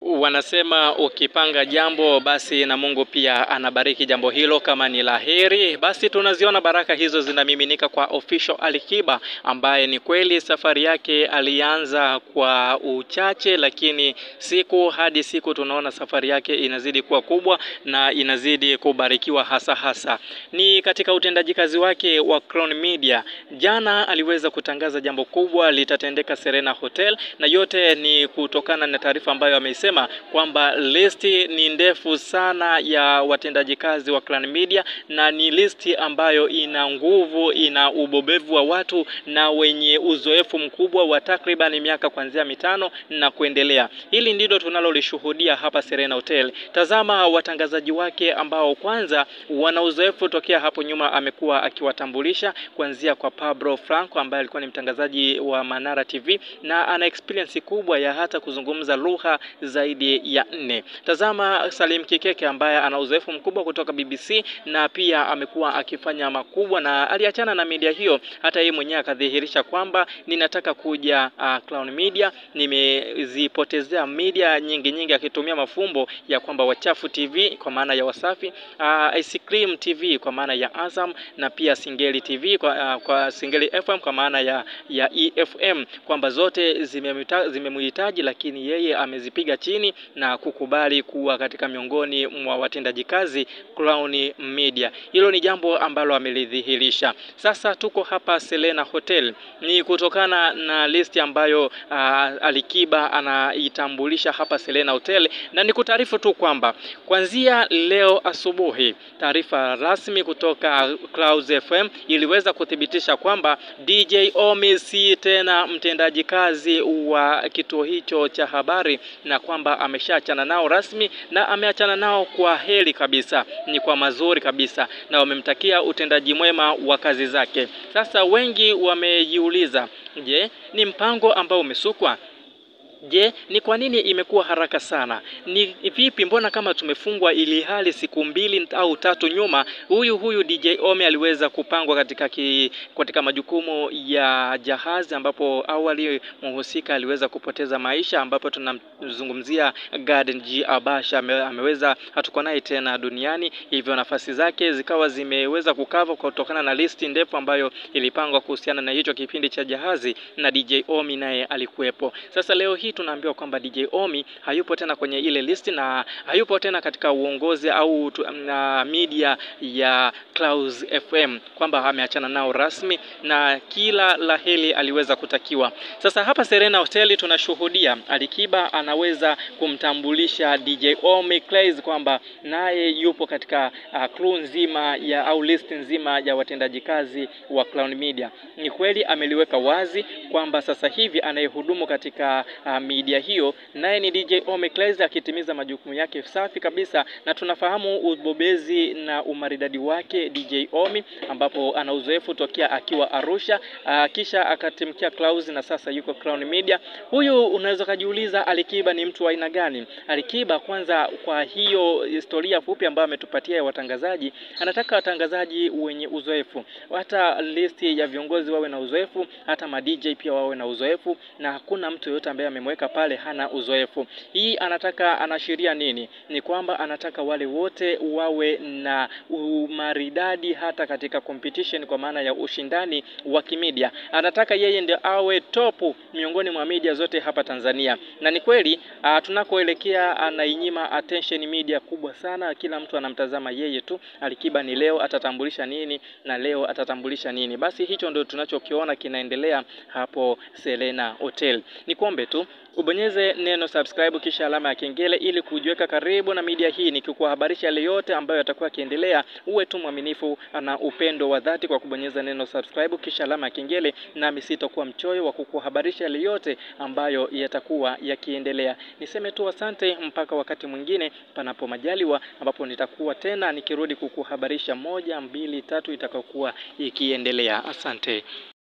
Wanasema ukipanga jambo basi na Mungu pia anabariki jambo hilo kama ni laheri. Basi tunaziona baraka hizo zinamiminika kwa Official Alikiba ambaye ni kweli safari yake alianza kwa uchache, lakini siku hadi siku tunaona safari yake inazidi kuwa kubwa na inazidi kubarikiwa hasa hasa ni katika utendaji kazi wake wa Crown Media. Jana aliweza kutangaza jambo kubwa litatendeka Serena Hotel, na yote ni kutokana na taarifa ambayo ameisema kwamba listi ni ndefu sana ya watendaji kazi wa Clan Media, na ni listi ambayo ina nguvu, ina ubobevu wa watu na wenye uzoefu mkubwa wa takriban miaka kuanzia mitano na kuendelea. Hili ndilo tunalolishuhudia hapa Serena Hotel. Tazama watangazaji wake ambao kwanza wana uzoefu tokea hapo nyuma, amekuwa akiwatambulisha kuanzia kwa Pablo Franco ambaye alikuwa ni mtangazaji wa Manara TV na ana experience kubwa ya hata kuzungumza lugha zaidi ya nne. Tazama Salim Kikeke ambaye ana uzoefu mkubwa kutoka BBC na pia amekuwa akifanya makubwa na aliachana na media hiyo, hata yeye mwenyewe akadhihirisha kwamba ninataka kuja uh, Clown Media, nimezipotezea media nyingi nyingi, akitumia mafumbo ya kwamba Wachafu TV kwa maana ya Wasafi, uh, Ice Cream TV kwa maana ya Azam na pia Singeli TV kwa, uh, kwa Singeli FM kwa maana ya, ya EFM kwamba zote zimemhitaji, lakini yeye amezipiga chini na kukubali kuwa katika miongoni mwa watendaji kazi Clown Media. Hilo ni jambo ambalo amelidhihirisha. Sasa tuko hapa Serena Hotel, ni kutokana na listi ambayo uh, Alikiba anaitambulisha hapa Serena Hotel, na ni kutaarifu tu kwamba kuanzia leo asubuhi taarifa rasmi kutoka Clouds FM iliweza kuthibitisha kwamba DJ Omi si tena mtendaji kazi wa kituo hicho cha habari na kwamba ameshaachana nao rasmi na ameachana nao kwa heri kabisa, ni kwa mazuri kabisa, na wamemtakia utendaji mwema wa kazi zake. Sasa wengi wamejiuliza, je, ni mpango ambao umesukwa? Je, ni kwa nini imekuwa haraka sana? Ni vipi, mbona kama tumefungwa, ili hali siku mbili au tatu nyuma huyu huyu DJ Omi aliweza kupangwa katika ki, katika majukumu ya jahazi, ambapo awali mhusika aliweza kupoteza maisha, ambapo tunamzungumzia Garden G Abasha ame, ameweza hatuko naye tena duniani, hivyo nafasi zake zikawa zimeweza kukava kutokana na listi ndefu ambayo ilipangwa kuhusiana na hicho kipindi cha jahazi, na DJ Omi naye alikuwepo. Sasa leo hii tunaambiwa kwamba DJ Omi hayupo tena kwenye ile listi na hayupo tena katika uongozi au na media ya Clouds FM, kwamba ameachana nao rasmi na kila laheri aliweza kutakiwa. Sasa hapa Serena Hotel tunashuhudia Alikiba anaweza kumtambulisha DJ Omi Clays kwamba naye yupo katika uh, crew nzima ya au list nzima ya watendaji kazi wa Clown Media. Ni kweli ameliweka wazi kwamba sasa hivi anayehudumu katika uh, media hiyo naye ni DJ Omi Clays akitimiza majukumu yake safi kabisa, na tunafahamu ubobezi na umaridadi wake DJ Omi, ambapo ana uzoefu tokea akiwa Arusha uh, kisha akatimkia Clouds na sasa yuko Crown Media. Huyu unaweza kujiuliza Alikiba ni mtu wa aina gani? Alikiba kwanza, kwa hiyo historia fupi ambayo ametupatia ya watangazaji, anataka watangazaji wenye uzoefu, hata listi ya viongozi wawe na uzoefu, hata ma DJ pia wawe na uzoefu, na hakuna mtu yoyote ambaye amemweka pale hana uzoefu. Hii anataka anaashiria nini? Ni kwamba anataka wale wote wawe na umaridadi hata katika competition, kwa maana ya ushindani wa kimedia. Anataka yeye ndio awe topu miongoni mwa media zote hapa Tanzania, na ni kweli tunakoelekea anainyima attention media kubwa sana, kila mtu anamtazama yeye tu. Alikiba ni leo atatambulisha nini na leo atatambulisha nini? Basi hicho ndio tunachokiona kinaendelea hapo Serena Hotel. Ni kuombe tu ubonyeze neno subscribe kisha alama ya kengele ili kujiweka karibu na media hii, nikikuhabarisha yale yote ambayo yatakuwa yakiendelea. Uwe tu mwaminifu na upendo wa dhati kwa kubonyeza neno subscribe kisha alama ya kengele, nami sitakuwa mchoyo wa kukuhabarisha yale yote ambayo yatakuwa yakiendelea. Niseme tu asante mpaka wakati mwingine, panapo majaliwa, ambapo nitakuwa tena nikirudi kukuhabarisha moja, mbili, tatu itakayokuwa ikiendelea. Asante.